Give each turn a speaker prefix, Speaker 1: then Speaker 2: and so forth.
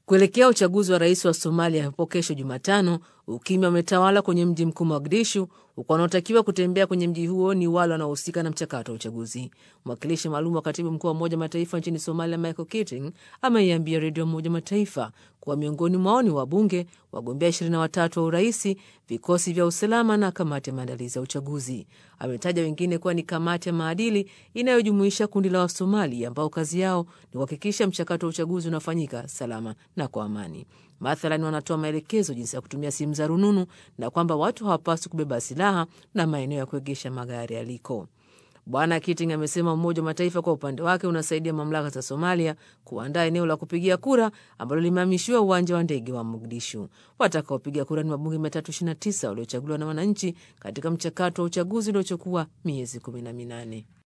Speaker 1: Kuelekea uchaguzi wa rais wa Somalia hapo kesho Jumatano, ukimya umetawala kwenye mji mkuu Mogadishu, huku wanaotakiwa kutembea kwenye mji huo ni wale wanaohusika na mchakato wa uchaguzi. Mwakilishi maalum wa katibu mkuu wa Umoja Mataifa nchini Somalia, Michael Keating, ameiambia redio ya Umoja Mataifa kuwa miongoni mwao ni wabunge, wagombea ishirini na watatu wa uraisi, vikosi vya usalama na kamati ya maandalizi ya uchaguzi. Ametaja wengine kuwa ni kamati ya maadili inayojumuisha kundi la Wasomali ambao kazi yao ni kuhakikisha mchakato wa uchaguzi unafanyika salama na kwa amani. Mathalan, wanatoa maelekezo jinsi ya kutumia simu za rununu na kwamba watu hawapaswi kubeba silaha na maeneo ya kuegesha magari yaliko. Bwana Keating amesema Umoja wa Mataifa kwa upande wake unasaidia mamlaka za Somalia kuandaa eneo la kupigia kura ambalo limehamishiwa uwanja wa ndege wa Mogadishu. Watakaopiga kura ni wabunge 329 waliochaguliwa na wananchi katika mchakato wa uchaguzi uliochukua miezi 18.